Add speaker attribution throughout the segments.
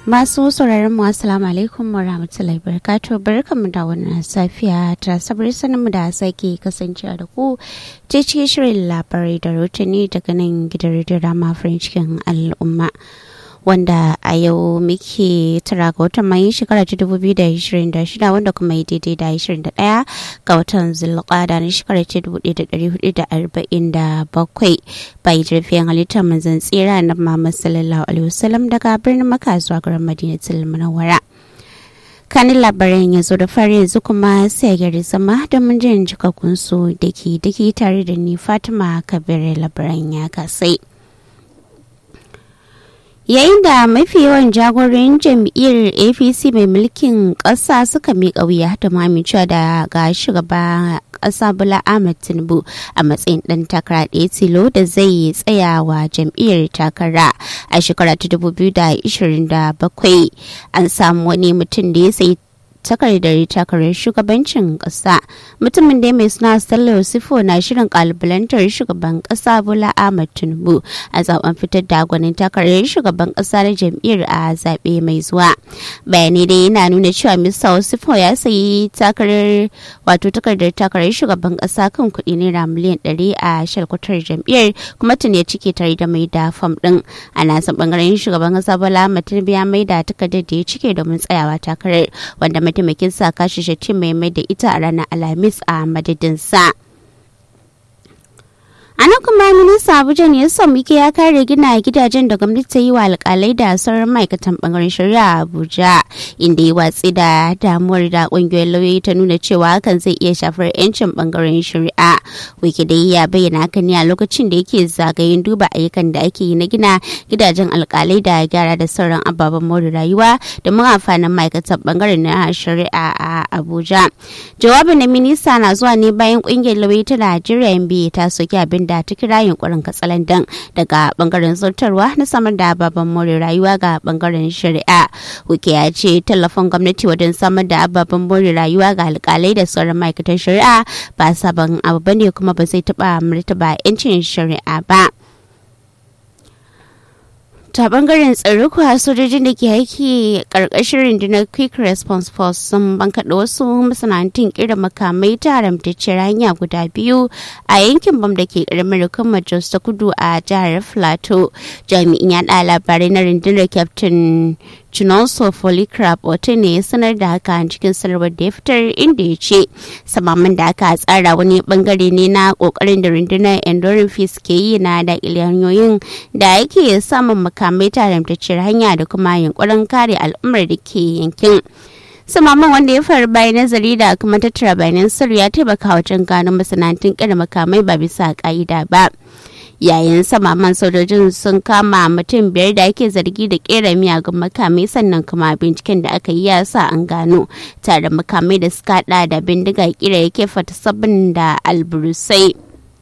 Speaker 1: Masu sauraron mu assalamu alaikum wa rahmatullahi barakatuh barkanmu da wannan safiya ta sabar sanin mu da sake kasancewa da ku ta cikin shirin labarai da rotuni daga nan gidan rediyo rama farin cikin al'umma. wanda a yau muke tara ga watan mai shekara ta dubu biyu da ishirin da shida wanda kuma yi daidai da ishirin da ɗaya ga watan zulƙada na shekara ta dubu ɗaya da ɗari hudu da arba'in da bakwai bai jirfiyan halittar manzan tsira na Muhammad sallallahu alaihi wasallam daga birnin Makka zuwa garin Madinatul Munawwara. kanin labaran ya zo da fari yanzu kuma sai gari zama da mun jin jikakkun su daki daki tare da ni Fatima Kabir labaran ya kasai. yayin da mafi yawan jagoran jam'iyyar apc mai mulkin ƙasa suka miƙa wuya da mamicewa da ga shugaba ƙasa bula ahmed tinubu a matsayin ɗan takara ɗaya tilo da zai tsaya wa jam'iyyar takara a shekara ta 2027 an samu wani mutum da ya sayi takardar takarar shugabancin kasa mutumin da mai suna sallar sifo na shirin kalubalantar shugaban kasa bola ahmad tinubu a zaben fitar da gwanin takarar shugaban kasa na jam'iyyar a zaɓe mai zuwa bayanai dai yana nuna cewa mista sifo ya sayi takarar wato takardar takarar shugaban kasa kan kuɗi naira miliyan ɗari a shalkwatar jam'iyyar kuma tun ya cike tare da mai da fam ɗin a nasa bangaren shugaban kasa bola ahmad tinubu ya mai da takardar da ya cike domin tsayawa takarar wanda mataimakin sa kashi shatin mai mai da ita a ranar alhamis a madadinsa. a nan kuma minista abuja ne ya muke ya kare gina gidajen da gwamnati ta yi wa alkalai da sauran ma'aikatan bangaren shari'a a abuja inda ya watsi da damuwar da kungiyoyin lauyoyi ta nuna cewa hakan zai iya shafar yancin bangaren shari'a wiki da ya bayyana haka ne a lokacin da yake zagayen duba ayyukan da ake yi na gina gidajen alkalai da gyara da sauran ababen more rayuwa da mun amfanin ma'aikatan bangaren na shari'a a abuja jawabin na minista na zuwa ne bayan kungiyar lauyoyi ta najeriya nba ta soki abin da ta kira yunkurin katsalandan daga bangaren zartarwa na samar da ababen more rayuwa ga bangaren shari'a wuke ya ce tallafin gwamnati wajen samar da ababen more rayuwa ga alkalai da sauran ma'aikatan shari'a ba sabon abu bane kuma ba zai taba martaba 'yancin shari'a ba. ta bangaren tsaro kuwa sojojin da ke aiki karkashin rundunar quick response force sun bankaɗa wasu masana'antun kira makamai ta haramtacciyar hanya guda biyu a yankin bam da ke ƙaramin hukumar jos ta kudu a jihar plateau jami'in yaɗa labarai na rundunar captain Chinonso Polycarp wata ne ya sanar da haka cikin sanarwar da ya fitar inda ya ce samamin da aka tsara wani bangare ne na kokarin da rundunar enduring peace ke yi na daƙile hanyoyin da yake samun makamai taramtacciyar hanya da kuma yunkurin kare al'ummar da ke yankin. samaman wanda ya faru bayan nazari da kuma tattara bayanan sirri ya taimaka wajen gano masana'antun kira makamai ba bisa ka'ida ba. yayin samaman sojojin sun kama mutum biyar da ake zargi da kera miyagun makamai sannan kuma binciken da aka yi ya sa an gano tare makamai da suka hada da bindiga kira yake fata sabbin da alburusai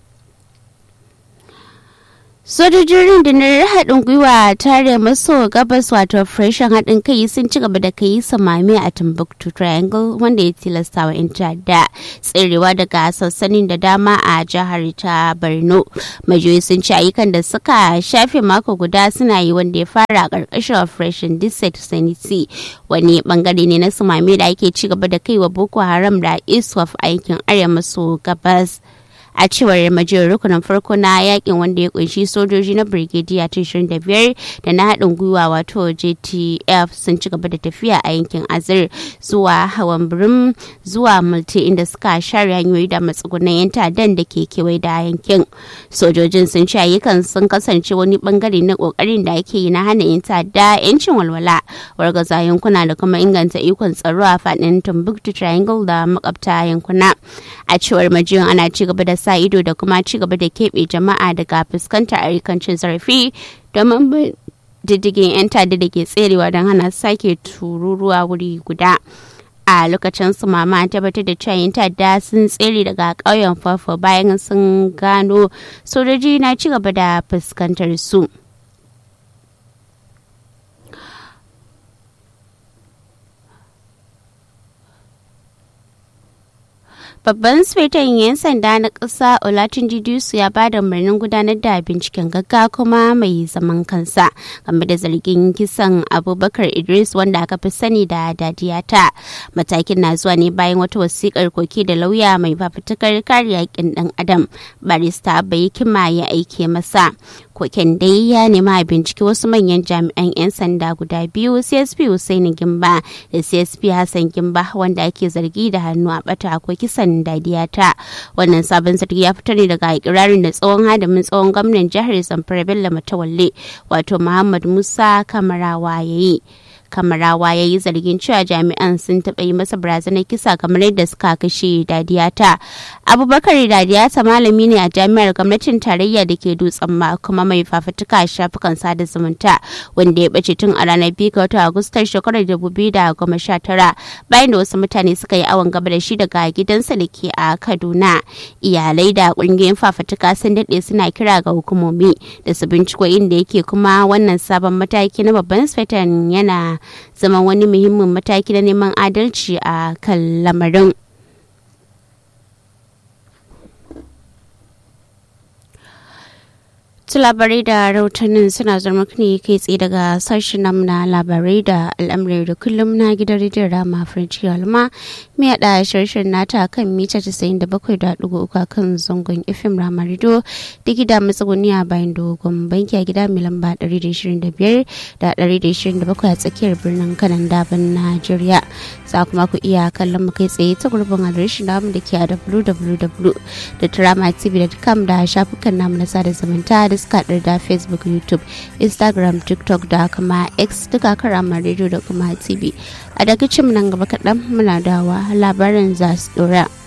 Speaker 1: sojojin rundunar haɗin gwiwa tare maso gabas wato operation haɗin kai sun ci gaba da kai samami a timbuktu triangle wanda ya tilasta wa 'yan ta'adda tserewa daga sassanin da dama a jihar ta borno majiyoyi sun ci ayyukan da suka shafe mako guda suna yi wanda ya fara a ƙarƙashin operation district sanity wani bangare ne na samami da ake ci gaba da kai wa boko haram da iswaf aikin arewa maso gabas a cewar majiyar rukunin farko na yakin wanda ya kunshi sojoji na brigadier ta 25 da na haɗin gwiwa wato jtf sun ci gaba da tafiya a yankin azir zuwa hawan birim zuwa multi inda suka share hanyoyi da matsugunan yan ta'addan da ke kewaye da yankin sojojin sun ci ayyukan sun kasance wani bangare na kokarin da ake yi na hana yan ta'adda yancin walwala wargaza yankuna da kuma inganta ikon tsaro a faɗin timbuktu triangle da makabta yankuna a cewar majiyan ana ci gaba da sa ido da kuma ci gaba da keɓe jama'a daga fuskantar ayyukancin zarafi domin diddigin 'yan tada da ke tserewa don hana sake tururuwa wuri guda a lokacin su mama an tabbatar da cewa yin ta'adda sun tsere daga ƙauyen fafo bayan sun gano sojoji na ci gaba da fuskantar su. babban sufetan 'yan sanda na ƙasa olatin didisu ya ba da umarnin gudanar da binciken gagga kuma mai zaman kansa game da zargin kisan abubakar idris wanda aka fi sani da dadiyata matakin na zuwa ne bayan wata wasiƙar koki da lauya mai fafutukar kare yakin ɗan adam barista bai kima ya aike masa koken dai ya nema a binciki wasu manyan jami'an 'yan sanda guda biyu csp Hussaini gimba da csp hassan gimba wanda ake zargi da hannu a bata ko kisan dadiyata wannan sabon zargi ya fito ne daga ikirarin da tsohon hadamin tsohon gwamnan jihar zamfara bello matawalle wato muhammad musa kamarawa ya yi kamarawa ya yi zargin cewa jami'an sun taɓa yi masa barazanar kisa kamar yadda suka kashe dadiyata abubakar dadiyata malami ne a jami'ar gwamnatin tarayya da ke dutsen ma kuma mai fafutuka a shafukan sada zumunta wanda ya ɓace tun a ranar biyu ga watan agustar shekarar dubu biyu da goma sha tara bayan da wasu mutane suka yi awon gaba da shi daga gidansa da ke a kaduna iyalai da ƙungiyoyin fafutuka sun daɗe suna kira ga hukumomi da su binciko inda yake kuma wannan sabon mataki na babban sfetan yana zama wani muhimmin mataki na neman adalci a kan lamarin. Su labarai da rahotannin suna zama ne kai tsaye daga sashen nam na labarai da al'amuran da kullum na gidan rediyon rama french alma mai haɗa shirshen nata kan mita 97.3 kan zangon fm rama rido da gida matsuguni a bayan dogon banki a gida mai lamba 125 da 127 a tsakiyar birnin kanan daban najeriya za kuma ku iya kallon mu kai tsaye ta gurbin adireshin namu da ke a www.dramatv.com da shafukan namu na sada zumunta da suka da facebook youtube instagram tiktok da kuma x duka karama radio da kuma tv a daga cin nan gaba kaɗan muna dawa labarin za su ɗora.